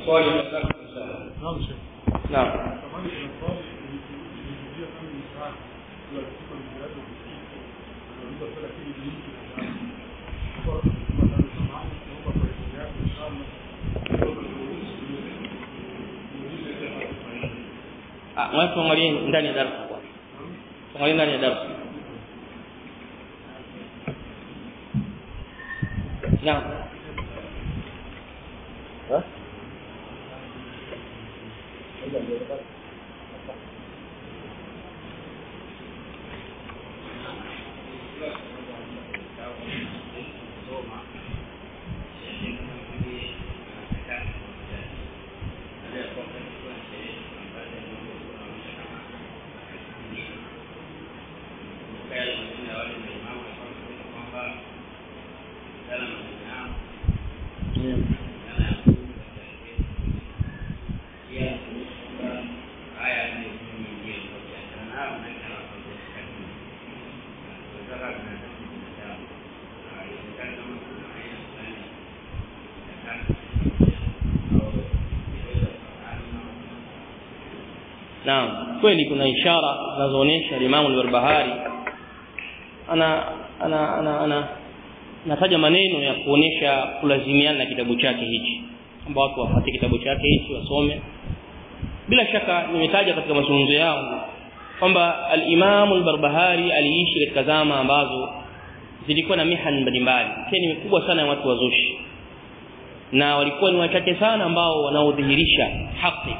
swali la tatu inshallah naam sheikh naam kama ni swali nilizungumzia kama ni sawa kwa siku nilianza kusikia nauliza swali lakini ni mtu na kwa kwa samahani naomba kwa heshima yako inshallah ah watu angalie ndani ya darasa kwanza angalie ndani ya darasa naam Naam, kweli kuna ishara zinazoonyesha Imam al-Barbahari ana ana ana, ana nataja maneno ya kuonesha kulazimiana na kitabu chake hichi ambao watu wapate kitabu chake hichi wasome bila shaka nimetaja katika mazungumzo yangu kwamba al-Imam al-Barbahari aliishi katika zama ambazo zilikuwa na mihan mbalimbali tena ni kubwa sana ya watu wazushi na walikuwa ni wachache sana ambao wanaodhihirisha haki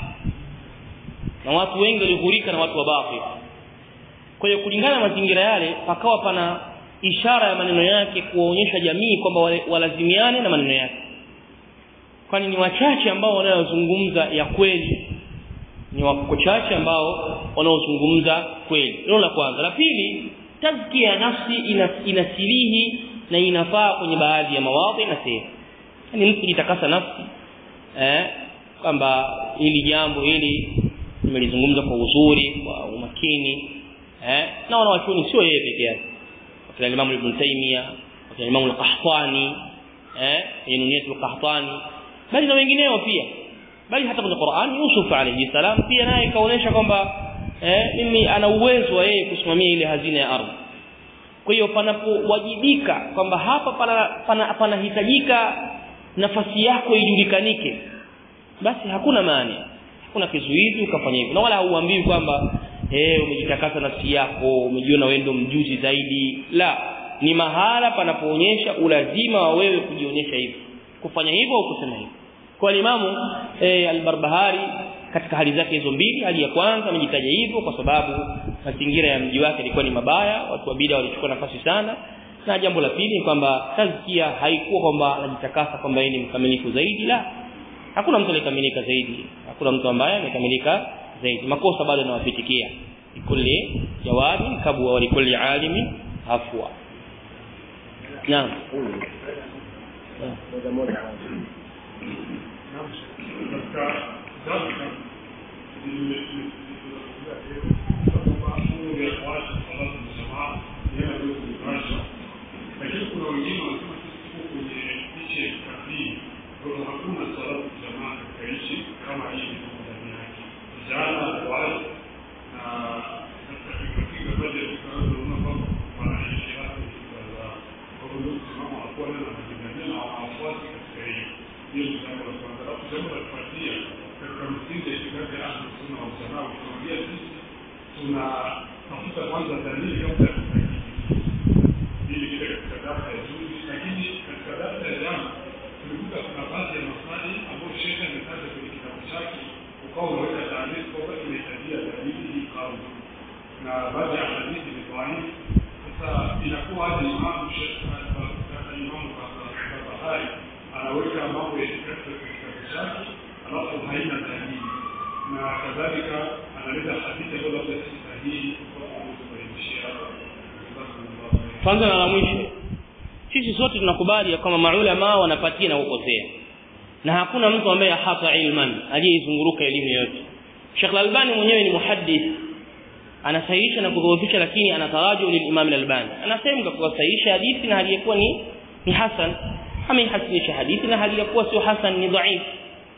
na watu wengi walihurika na watu wa batil kwa hiyo kulingana na mazingira yale pakawa pana ishara ya maneno yake kuwaonyesha jamii kwamba walazimiane na maneno yake kwani ni wachache ambao wanayozungumza ya kweli ni wachache ambao wanaozungumza kweli hilo la kwanza la pili tazkia ya nafsi ina, inasilihi na inafaa kwenye baadhi ya mawadhi na sehemu yani mtu kujitakasa nafsi eh kwamba hili jambo hili nimelizungumza kwa uzuri kwa umakini eh na wanawachuoni sio yeye peke yake wakina Imam Ibn Taymiyyah wakina Imam Al-Qahtani eh Yunus Al-Qahtani bali na wengineo pia bali hata kwenye Qur'an Yusuf alayhi salam pia naye kaonesha kwamba eh mimi ana uwezo wa yeye kusimamia ile hazina ya ardhi kwa hiyo panapowajibika kwamba hapa pana panahitajika pana nafasi yako ijulikanike basi hakuna maana hakuna kizuizi ukafanya hivyo na wala hauambiwi kwamba eh umejitakasa nafsi yako umejiona wewe ndio mjuzi zaidi la ni mahala panapoonyesha ulazima wa wewe kujionyesha hivyo kufanya hivyo au kusema hivyo kwa imamu e, al-Barbahari katika hali zake hizo mbili hali ya kwanza amejitaja hivyo kwa sababu mazingira ya mji wake ilikuwa ni mabaya watu wa bid'a walichukua nafasi sana na jambo la pili ni kwamba tazkia haikuwa kwamba anajitakasa kwamba yeye ni mkamilifu zaidi la hakuna mtu aliyekamilika zaidi hakuna mtu ambaye amekamilika zaidi makosa bado yanawapitikia kulli jawabi kabwa wa likulli alimi afwa naam moja moja katika darsa lakini kuna wengine wanasema sisi tuko kwenye nchi ya kikafiri kwa hiyo hakuna salatu jamaa katika nchi kama hii ilivyo ndani yake vijana wale na katika fikra baadhi ya fikra tunaona kwamba wanaishi hapa fikra zao kwa hiyo ndio msimamo wa kuwa na majingania na wafuasi katika hiyo hiyo ni jambo la kwanza alafu jambo la kufuatia katika msingi ya itikadi ya ahlu sunna wal jamaa ukiangalia sisi tunatafuta kwanza dalili kabla ya kutakidi ili kile katika darasa ya juzi lakini katika darasa ya jana tulikuta kuna baadhi ya maswali ambayo shekhe ametaja kwenye kitabu chake ukawa unaweka taarifa kwamba inahitajia dalili hii kauli na baadhi ya hadithi ni dhaifu sasa inakuwa hadi imamu shekhe imamu Barbahari anaweka mambo ya itikadi katika kitabu chake alafu haina dalili na kadhalika analeta hadithi ambayo labda si sahihi kwa kubainishia hapa kwanza na la mwisho sisi sote tunakubali kwamba maulama wanapatia na kukosea na hakuna mtu ambaye hata ilman aliyeizunguruka elimu yote Sheikh Al-Albani mwenyewe ni muhaddith anasahihisha na kudhoofisha lakini anataraju lilimam Al-Albani anasema kwa kusahihisha hadithi na hali yakuwa ni ni hasan ameihasinisha hadithi na hali yakuwa sio hasan ni dhaif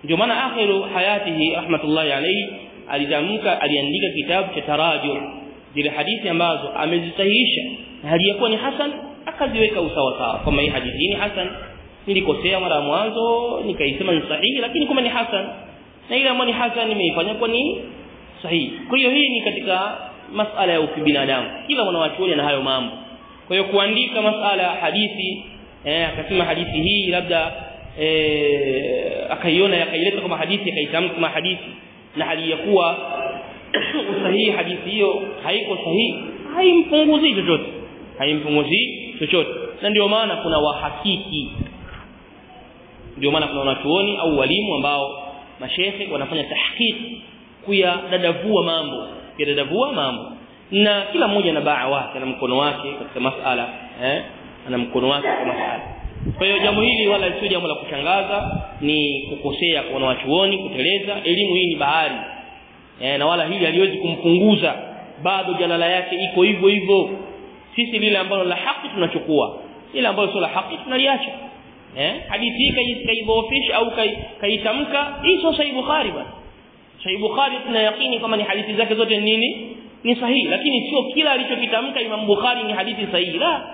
ndio maana akhiru hayatihi rahmatullahi alayhi alitamka aliandika kitabu cha tarajum zile hadithi ambazo amezisahihisha na haliyakuwa ni hasan akaziweka usawa sawa kama hii hadithi ni hasan nilikosea mara mwanzo nikaisema ni sahihi lakini kama ni hasan na ile ambayo ni hasan nimeifanya kwa ni sahihi kwa hiyo hii ni katika masala ya ukibinadamu kila mwanachuoni ana hayo mambo kwa hiyo kuandika masala ya hadithi eh akasema hadithi hii labda eh akaiona akaileta kama hadithi akaitamka kama hadithi na hali ya kuwa usahihi hadithi hiyo haiko sahihi haimpunguzi chochote haimpunguzi chochote na ndio maana kuna wahakiki ndio maana kuna wanachuoni au walimu ambao mashehe wanafanya tahqiq kuyadadavua mambo kuyadadavua mambo na kila mmoja na baa wake na mkono wake katika masala eh ana mkono wake kwa masala kwa hiyo jambo hili wala sio jambo la kushangaza ni kukosea kwa wanachuoni kuteleza elimu hii ni bahari eh na wala hili haliwezi kumpunguza bado jalala yake iko hivyo hivyo sisi lile ambalo la haki tunachukua ile ambalo sio la haki tunaliacha eh hadithi hii kaidhoofisha au kaitamka hii sio sahih bukhari bwana sahih bukhari tuna yakini kama ni hadithi zake zote nini ni sahihi lakini sio kila alichokitamka imam bukhari ni hadithi sahihi la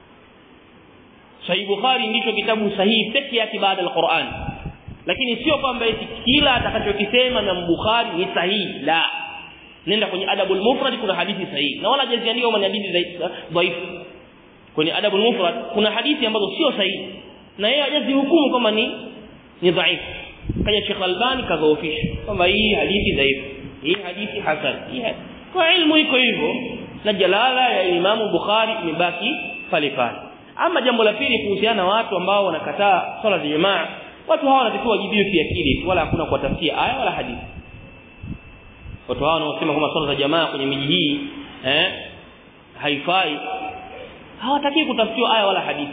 sahih bukhari ndicho kitabu sahihi pekee yake baada ya Qur'an lakini sio kwamba eti kila atakachokisema imam bukhari ni sahihi la nenda kwenye adabul mufrad kuna hadithi sahihi na wala hajaziandika kama ni hadithi dhaifu kwenye adabul mufrad kuna hadithi ambazo sio sahihi na yeye hajazihukumu kama ni ni dhaifu kaja Sheikh Albani kadhoofisha kwamba hii hadithi dhaifu hii hadithi hasan hii kwa ilmu iko hivyo na jalala ya Imam Bukhari imebaki pale pale ama jambo la pili kuhusiana na watu ambao wanakataa swala za jamaa watu hawa wanatakiwa wajibiwe kiakili wala hakuna kuwatafutia aya wala hadithi watu hawa wanaosema kwamba swala za jamaa kwenye miji hii eh haifai hawataki kutafutiwa aya wala hadithi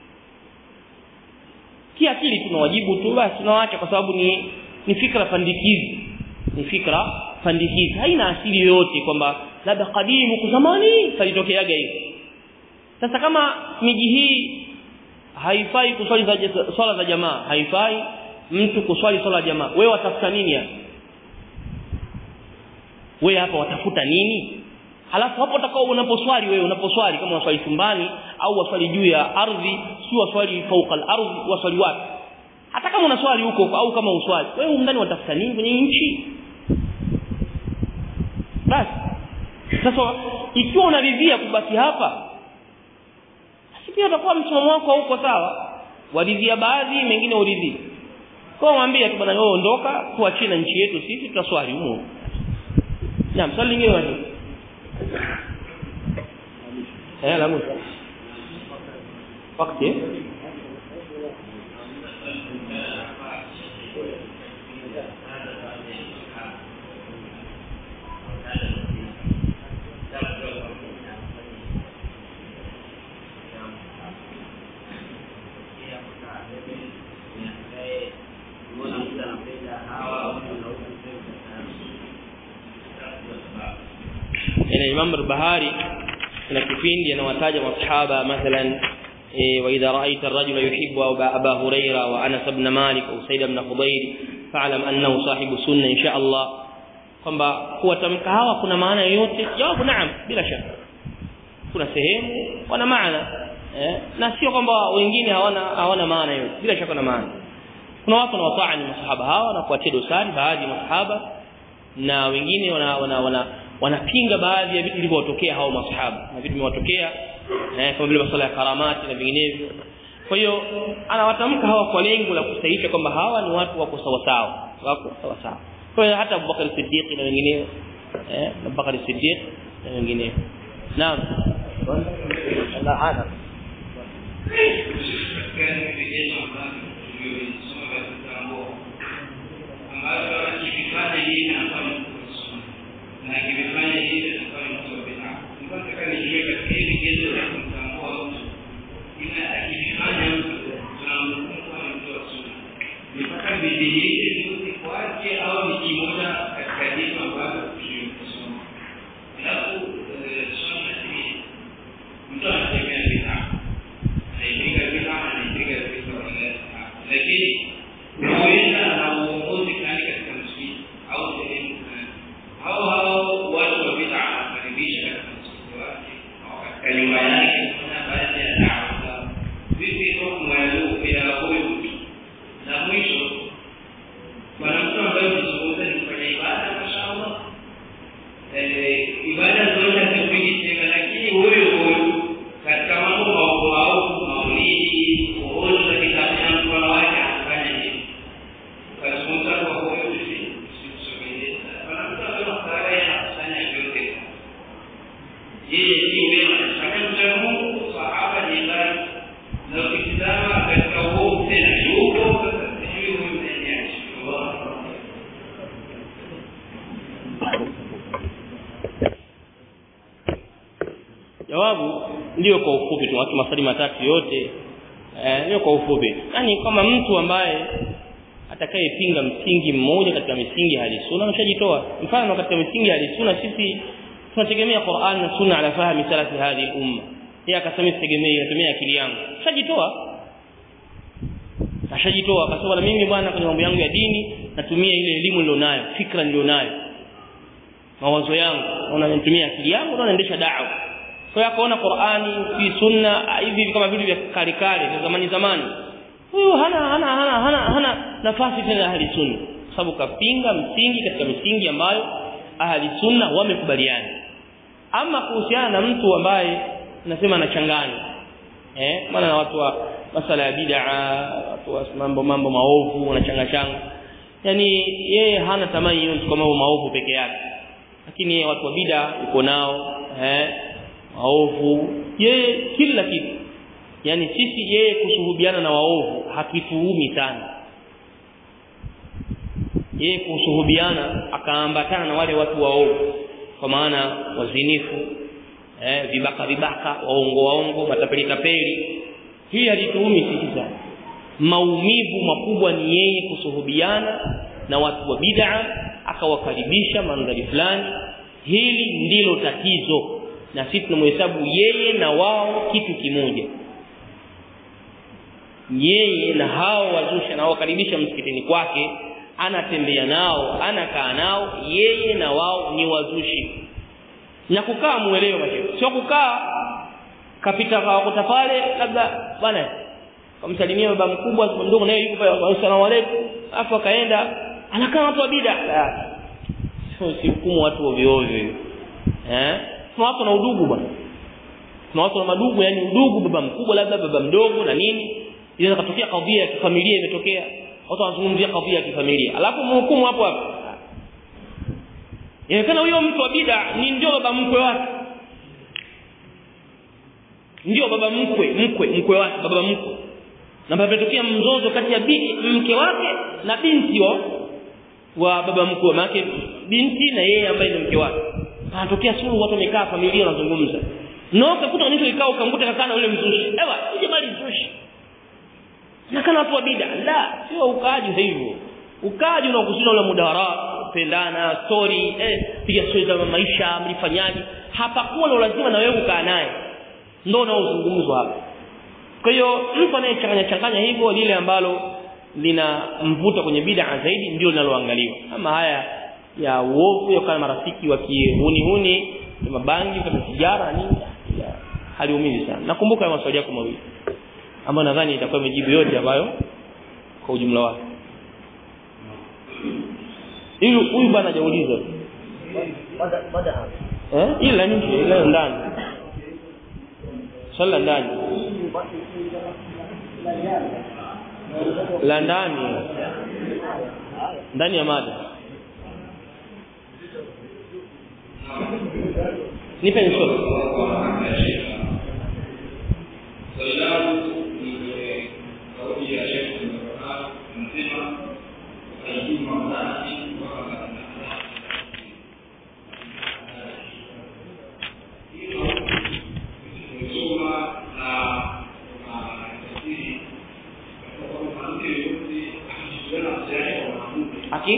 kiakili tunawajibu tu basi tunawaacha kwa sababu ni ni fikra pandikizi ni fikra pandikizi haina asili yoyote kwamba labda kadimu kwa zamani kalitokeaga hivi sasa kama miji hii haifai kuswali za swala za jamaa haifai mtu kuswali swala ya jamaa wewe watafuta nini hapa wewe hapa watafuta nini halafu hapo utakao unaposwali wewe unaposwali kama unaswali chumbani au waswali juu ya ardhi si waswali fauka al-ardhi waswali wapi hata kama unaswali huko au kama uswali wewe ndani watafuta nini kwenye nchi basi sasa ikiwa unaridhia kubaki hapa basi pia utakuwa msimamo wako huko sawa waridhia baadhi mengine uridhii kwa mwambie tu bwana wewe ondoka tuachie na nchi yetu sisi tutaswali huko naam swali lingine wapi eh la mwisho wakati ina Imam al-Bahari kuna kipindi anawataja masahaba mathalan wa idha ra'aita ar-rajula yuhibbu Aba Huraira wa Anas ibn Malik au Said ibn Khudayr fa'lam annahu sahibu sunna insha Allah kwamba kuwatamka hawa kuna maana yoyote jawabu naam bila shaka kuna sehemu wana maana eh na sio kwamba wengine hawana hawana maana yoyote bila shaka na maana kuna watu wanawafaani masahaba hawa na kuatia dosari baadhi ya masahaba na wengine wana wana, wana wanapinga baadhi ya vitu vilivyotokea hao masahaba na vitu vimewatokea eh kama vile masuala ya karamati na vinginevyo kwa hiyo anawatamka hawa kwa lengo la kusahihisha kwamba hawa ni watu wako sawa sawa wako sawa sawa kwa hiyo hata Abubakar Siddiq na wengineo eh Abubakar Siddiq na wengineo naam Allah hada ambayo akifanya hii anafanya na akifanya hii anafanya mtu wa bid'a. Nilikuwa nataka nijue katika hili gezo la kumtambua mtu, ila akifanya mtu tunamhukumu kama mtu wa sunna, ni mpaka bidii vizuri kwake au ni kimoja katika dini ambazo tuliosoma. Alafu swali la pili, mtu anatembea bid'a, anaipiga bid'a, anaipiga bid'a, lakini huenda ana uongozi ndio kwa ufupi tu watu maswali matatu yote eh ndio kwa ufupi yani kama mtu ambaye atakayepinga msingi mmoja katika misingi ya sunna anashajitoa mfano katika misingi ya sunna sisi tunategemea Qur'an na sunna ala fahmi salafi hadhi umma yeye akasema sitegemei natumia akili yangu shajitoa ashajitoa akasema na mimi bwana kwenye mambo yangu ya dini natumia ile elimu nilionayo fikra nilionayo mawazo yangu naona natumia akili yangu na naendesha da'wa kwa hiyo akaona Qur'ani fi sunna hivi kama vitu vya kale kale vya zamani zamani huyo hana hana hana hana, hana nafasi tena ahli sunna sababu kapinga msingi katika misingi ambayo ahli sunna wamekubaliana ama kuhusiana na mtu ambaye nasema anachanganya eh maana na watu wa masala ya bid'a watu wa mambo mambo maovu wanachanga changa yani yeye hana tamaa hiyo kwa mambo maovu peke yake lakini watu wa bid'a uko nao eh maovu yeye kila kitu yani sisi yeye kushuhudiana na waovu hakituumi sana yeye kushuhudiana akaambatana na wale watu waovu kwa maana wazinifu eh vibaka vibaka waongo waongo matapeli tapeli hii halituumi sisi sana maumivu makubwa ni yeye kusuhubiana na watu wa bid'a akawakaribisha mandhari fulani hili ndilo tatizo na sisi tunamhesabu yeye na wao kitu kimoja yeye na hao wazusha na wakaribisha msikitini kwake anatembea nao anakaa nao yeye na wao ni wazushi na kukaa muelewe mashehe sio kukaa kapita kawakuta pale labda bwana kamsalimia baba mkubwa ndugu naye yuko pale asalamu alaykum afu akaenda anakaa watu wa bid'a sio si hukumu watu ovyo ovyo eh kuna watu na udugu bwana kuna watu na madugu yani udugu baba mkubwa labda baba mdogo na nini inaweza kutokea kadhia ya kifamilia imetokea watu wanazungumzia kadhia ya kifamilia alafu mhukumu hapo hapo inawezekana huyo mtu wa bid'a ni ndio baba mkwe wake ndio baba mkwe mkwe mkwe wake baba mkwe na pametokea mzozo kati ya binti mke wake na binti wa wa baba mkwe wake binti na yeye ambaye ni mke wake panatokea suluhu watu wamekaa familia wanazungumza no kakuta nito ikao ukamkuta kakana yule mzushi ewa uje bali mzushi na kana watu wa bid'a la sio ukaaji hivyo ukaaji unakusudia ule mudahara pendana story eh piga story za maisha mlifanyaje hapakuwa na lazima na wewe ukaa naye ndio unaozungumzwa hapa kwa hiyo mtu anayechanganya changanya hivyo lile ambalo lina mvuta kwenye bid'a zaidi ndio linaloangaliwa ama haya ya uovu ya kama marafiki wa kihuni huni mabangi kama sigara nini haliumizi sana nakumbuka maswali yako mawili ambayo nadhani itakuwa imejibu yote ambayo kwa ujumla wake ili huyu bwana hajauliza eh ila nje ila ndani swala ndani la ndani ndani ya mada nipe nisome aki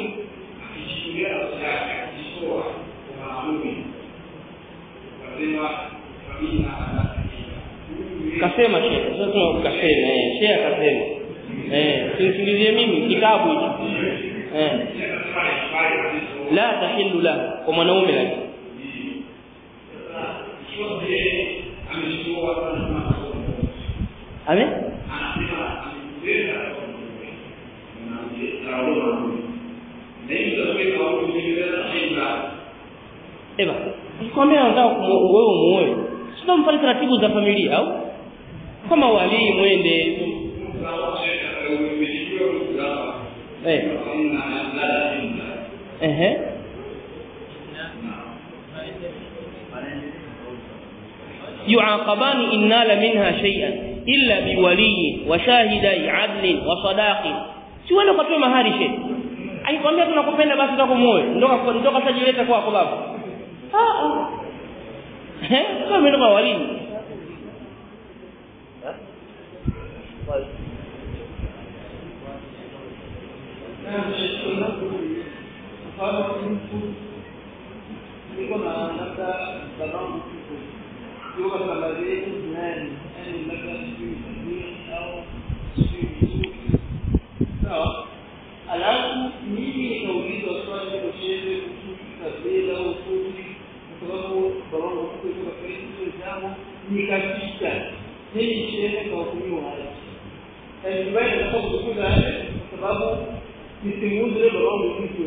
kasema shehe sasa kasema eh shehe akasema eh sinisingizie mimi kitabu hicho eh la tahillu la kwa mwanaume la ame Eba, nikwambia nataka wewe muoe. Sio mfanye taratibu za familia au? Kama wali mwende. Eh. Ehe. يعاقبان إن نال منها شيئا إلا بولي وشاهدي عدل وصداق si wale ukatoe mahari shehe aikwambia tunakupenda basi tutakomoe ndoka ndoka sajileta kwako baba ah ah eh kama ndoka wali niko na labda babangu kiko yuko katika baadhi yetu duniani yani labda sijui tabiri au sijui sawa alafu mimi nikaulizwa swali hilo shehe kuhusu kabila au ufundi kwa sababu babangu kiko yuko katika hizo jambo nikapita mimi shehe kahukumiwa haya Alibaya nataka kukuza yale kwa sababu nisimuuze babangu kiko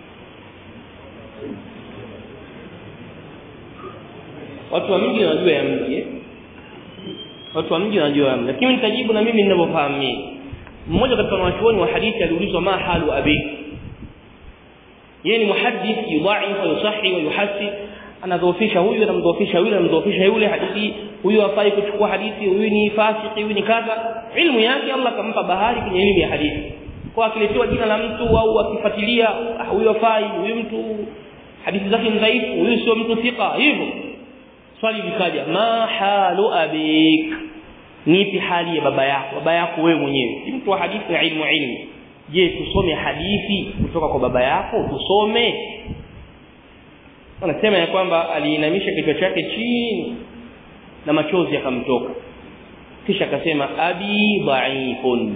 watu wa mji wanajua ya mji eh? watu wa mji wanajua ya mji lakini nitajibu na mimi ninavyofahamu mimi mmoja katika wanachuoni wa hadithi aliulizwa ma halu abi yeye ni muhaddith yudha'if wa yusahi wa yuhassi anadhoofisha huyu anamdhoofisha yule anamdhoofisha yule hadithi huyu hafai kuchukua hadithi huyu ni fasiki huyu ni kadha ilmu yake Allah kampa bahari kwenye elimu ya hadithi kwa akiletewa jina la mtu au akifuatilia huyu hafai huyu mtu hadithi zake ni dhaifu huyu sio mtu thika hivyo swali likaja ma halu abik nipi hali ya baba yako baba yako wewe mwenyewe si mtu wa hadithi na ilmu ilmu je tusome hadithi kutoka kwa baba yako tusome anasema ya kwamba aliinamisha kichwa chake chini na machozi yakamtoka kisha akasema abi dhaifun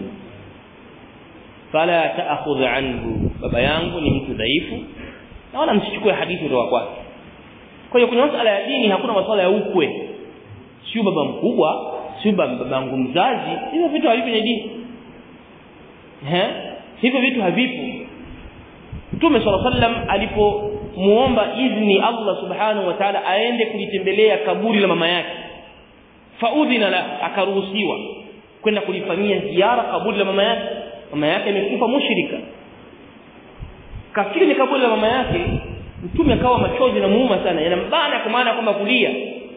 fala ta'khudh anhu baba yangu ni mtu dhaifu na wala msichukue hadithi kutoka kwake kwa hiyo kwenye masuala ya dini hakuna masuala ya ukwe sio baba mkubwa sio babangu mzazi hivyo vitu havipo kwenye dini eh hivyo vitu havipo Mtume صلى الله عليه وسلم alipomuomba idhni Allah subhanahu wa ta'ala aende kulitembelea kaburi la mama yake faudhina la akaruhusiwa kwenda kulifanyia ziara kaburi la mama yake mama yake amekufa mushrika kafikiri ni kaburi la mama yake mtume akawa machozi na muuma sana yanambana kwa maana kwamba kulia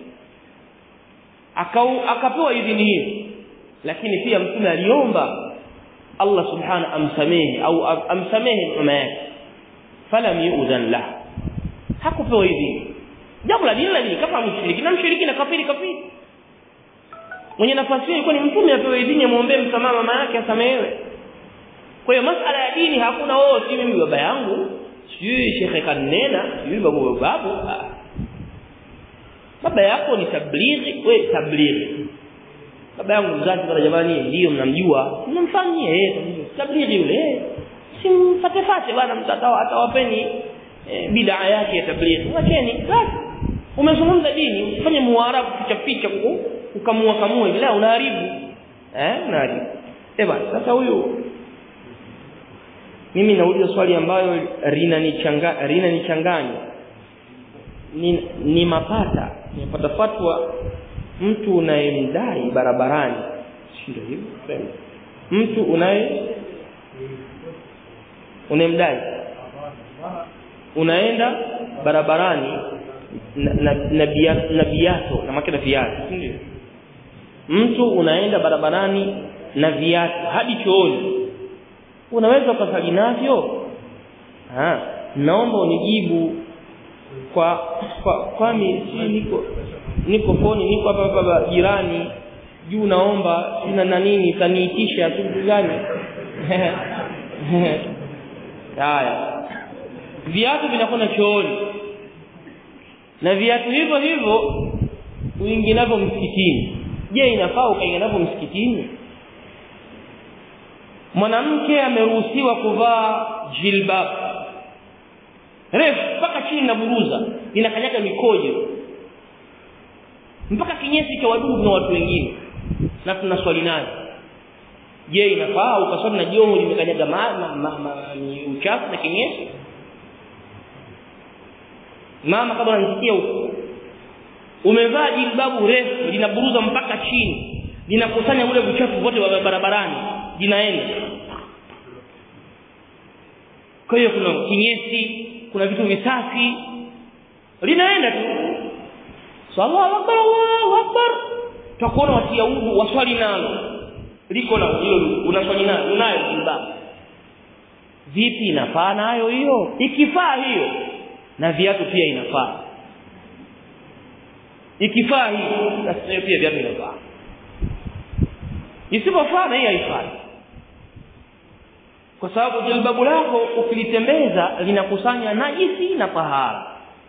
akau akapewa idhini hiyo lakini pia mtume aliomba Allah subhanahu amsamehe au amsamehe mama yake falam yu'dhan la hakupewa idhini jambo la dini la dini kama mshiriki na mshiriki na kafiri kafiri mwenye nafasi hiyo ilikuwa ni mtume apewe idhini amwombee msamaha mama yake asamehewe kwa hiyo masala ya dini hakuna wao si mimi baba yangu sijui shekhe kanena sijui babu babu baba yako ni tablighi we tablighi baba yangu mzazi bwana jamani ndio mnamjua mnamfanyia yeye tablighi yule simfate fate bwana mtandao atawapeni e, bid'a yake ya tablighi wacheni basi umezungumza dini usifanye muarabu picha picha kukamua kamua hivi la unaharibu eh unaharibu eh bwana sasa huyu mimi nauliza swali ambayo linanichanganya linanichanganya ni, ni mapata nimepata fatwa mtu unayemdai barabarani ndio hivyo mtu unaye unayemdai unaenda barabarani na na, na, bia, na biato na makina viatu ndio mtu unaenda barabarani na viatu hadi chooni unaweza ukasali navyo ah naomba unijibu kwa kwa kwani si niko niko foni niko hapa hapa jirani juu naomba sina na nini taniitisha kitu gani haya viatu vinakwenda chooni na viatu hivyo hivyo uingie navyo msikitini je inafaa ukaingia navyo msikitini mwanamke ameruhusiwa kuvaa jilbab refu mpaka chini na buruza linakanyaga mikojo mpaka kinyesi cha wadudu na watu wengine na tuna swali nayo je inafaa ukaswali na joho limekanyaga mama mama ni uchafu na kinyesi mama kama unanisikia huko umevaa jilbabu refu linaburuza mpaka chini linakusanya ule uchafu wote wa barabarani linaenda kwa hiyo kuna kinyesi kuna vitu visafi linaenda tu sallallahu akbar Allahu akbar tutakuona watia udhu waswali nalo liko na hilo unaswali nalo unayo jilbabu vipi inafaa nayo hiyo ikifaa hiyo na viatu pia inafaa ikifaa hiyo basi pia viatu inafaa isipofaa na hii haifai kwa sababu jilbabu lako ukilitembeza linakusanya najisi na tahara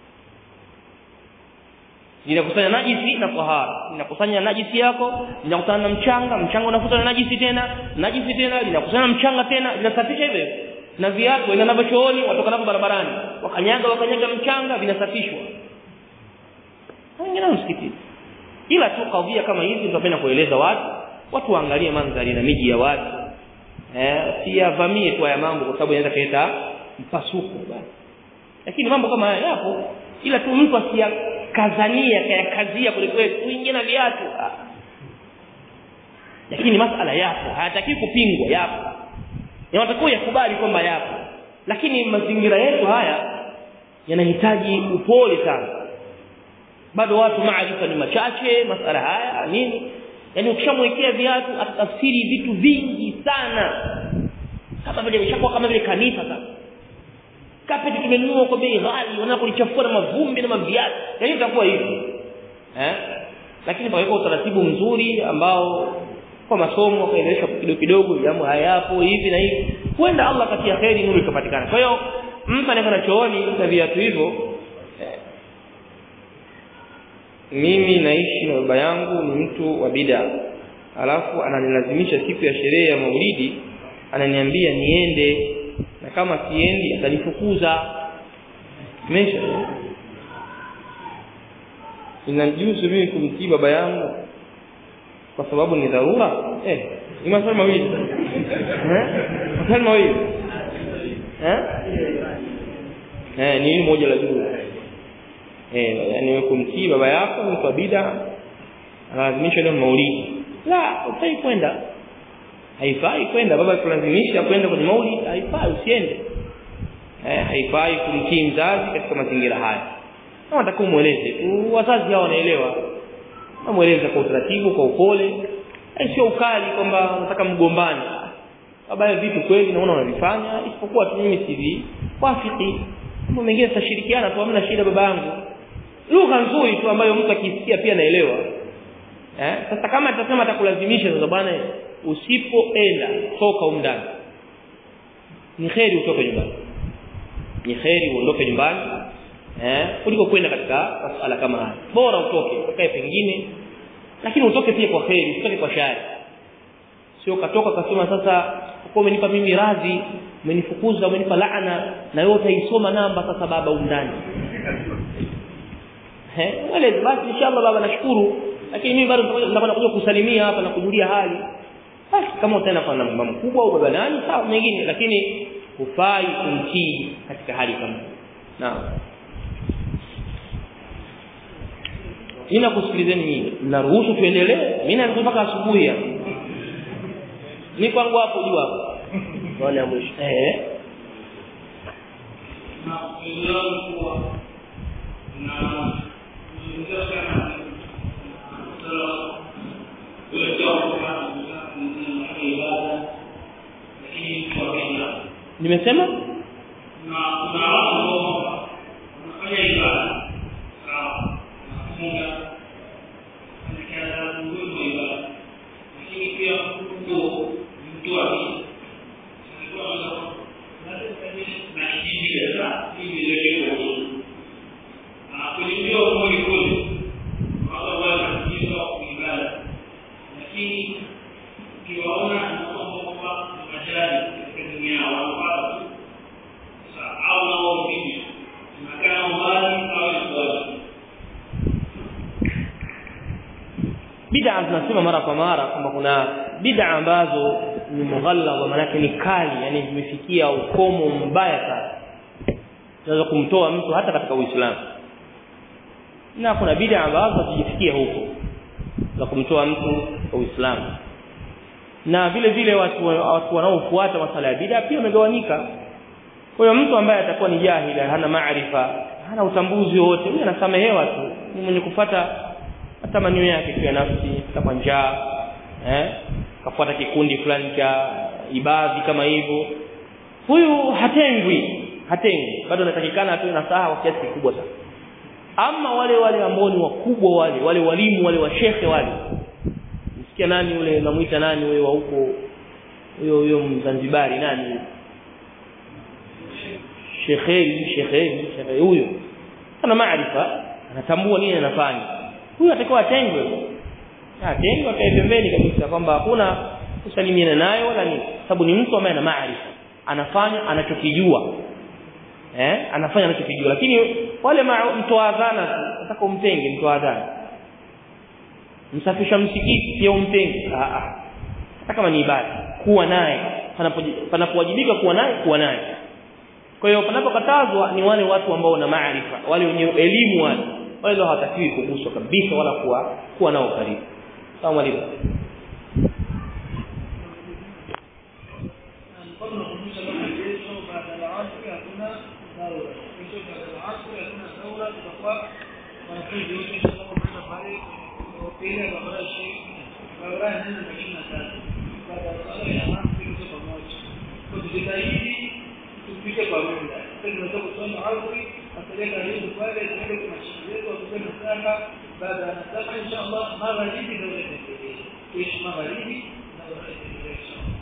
linakusanya najisi na tahara linakusanya najisi yako linakusanya na mchanga mchanga unafuta na najisi tena najisi tena linakusanya na mchanga tena linasafisha hivyo na viatu wenda navyo chooni watoka navyo barabarani wakanyaga wakanyaga mchanga vinasafishwa wengine msikitini ila tu kadhia kama hizi tunapenda kueleza watu watu waangalie mandhari na miji ya watu eh siyavamie tu haya mambo kwa sababu inaweza kuleta mpasuko basi lakini mambo kama haya yapo ila tu mtu asiyakazania kayakazia kwelikweli uingie na viatu lakini masala yapo hayataki kupingwa yapo yanatakiwa yakubali kwamba yapo lakini mazingira yetu haya yanahitaji upole sana bado watu maarifa ni machache masala haya nini yani ukishamwekea viatu atafsiri vitu vingi sana kama vile imeshakuwa kama vile kanisa sasa kapeti tumenunua kwa bei ghali wanapolichafua na mavumbi na maviatu yani itakuwa hivi eh lakini paweka utaratibu mzuri ambao kwa masomo kaeleweshwa kidogo kidogo jambo hayapo hivi na hivi huenda Allah katia kheri nuru ikapatikana kwa hiyo mtu anaenda chooni na viatu hivyo mimi naishi na baba yangu ni mtu wa bid'a alafu ananilazimisha siku ya sherehe ya maulidi ananiambia niende na kama siendi atanifukuza mesha inanijuzu mimi kumtii baba yangu kwa sababu ni dharura eh ni maswali mawili eh maswali mawili eh eh ni moja la juu eh yani kumtii baba yako mtu wa bid'a analazimishwa leo maulidi la ufai kwenda haifai kwenda baba kulazimisha kwenda kwenye maulidi haifai usiende eh haifai kumtii mzazi katika mazingira haya kama nataka umueleze tu wazazi hao wanaelewa namueleza kwa utaratibu kwa upole sio ukali kwamba nataka mgombani baba ya vitu kweli naona unavifanya isipokuwa tu mimi sivi wafiki mambo mengine tutashirikiana tu hamna shida baba yangu lugha nzuri tu ambayo mtu akisikia pia naelewa eh sasa kama atasema atakulazimisha sasa bwana usipoenda toka umndani ni kheri utoke nyumbani ni kheri uondoke nyumbani eh kuliko kwenda katika masuala kama haya bora utoke ukae pengine lakini utoke pia kwa kheri utoke kwa shari sio katoka kasema sasa uko umenipa mimi radhi umenifukuza umenipa laana na wewe utaisoma namba sasa baba umndani eh wale basi inshallah baba nashukuru lakini mimi bado nitakwenda kuja kusalimia hapa na kujulia hali basi kama utaenda kwa mama mkubwa au baba nani sawa mengine lakini hufai kumtii katika hali kama naam Nina kusikilizeni nyinyi. Mnaruhusu tuendelee? Mimi naanza mpaka asubuhi hapa. Ni kwangu hapo juu hapo. Wale mwisho. Eh. na kuelewa kuwa na kuzungumzia sana sala kuelekea kwa ibada lakini kwa kenya Nimesema? na kuna watu ambao wanafanya ibada sawa nafunga anakaa nguzo wa ibada lakini pia mtu mtu wa dini na kijiji sasa hivi ndio kwa na kulimbia kweli kweli wao wanatatizo ibada lakini ukiwaona na kwamba majani katika dunia wanapata sasa au nao vipi tunakaa mbali au ibada Bid'a tunasema mara kwa mara kwamba kuna bid'a ambazo ni mughalladha maana ni kali yani zimefikia ukomo mbaya sana. Zinaweza kumtoa mtu hata katika Uislamu. Na kuna bid'a ambazo hazijifikia huko za kumtoa mtu kwa Uislamu. Na vile vile watu watu wanaofuata masala ya bid'a pia wamegawanyika. Kwa hiyo mtu ambaye atakuwa ni jahila hana maarifa hana utambuzi wote huyo anasamehewa tu ni mwenye kufata matamanio yake kwa nafsi kama njaa eh kafuata kikundi fulani cha ibadhi kama hivyo huyu hatengwi hatengwi bado anatakikana atoe nasaha kwa kiasi kikubwa sana ama wale wale ambao ni wakubwa wale wale walimu wale washekhe wale kia nani yule unamuita nani huyo wa huko huyo huyo Mzanzibari nani huyo Shekheri Shekheri Shekheri huyo ana maarifa anatambua nini anafanya huyo atakuwa atengwe atengwe akae pembeni kabisa kwamba hakuna kusalimiana naye wala nini sababu ni mtu ambaye ana maarifa anafanya anachokijua eh anafanya anachokijua lakini wale mtoa adhana nataka umtenge mtoa adhana msafisha msikiti pia umtenge ah ah hata kama ni ibada kuwa naye panapowajibika kuwa naye kuwa naye kwa hiyo panapokatazwa ni wale watu ambao wana maarifa wale wenye elimu wale wale ndio hawatakiwi kuguswa kabisa wala kuwa kuwa nao karibu sawa mwalimu mfano unakumbusha kama kesho baada ya asri hakuna daura kesho baada ya asri hakuna daura tutakuwa wanafunzi wote inshallah kwenda pale hoteli ya barabara Sheikh barabara ya nne na ishirini na tatu baada ya sala ya asri kesho pamoja kwa tujitahidi tupite kwa muda sasa tunaweza kusoma asri asalia karibu pale tuende kwa mashaikh wetu watuseme sala baada ya sala inshallah magharibi daura itaendelea kesho magharibi daura itaendelea inshallah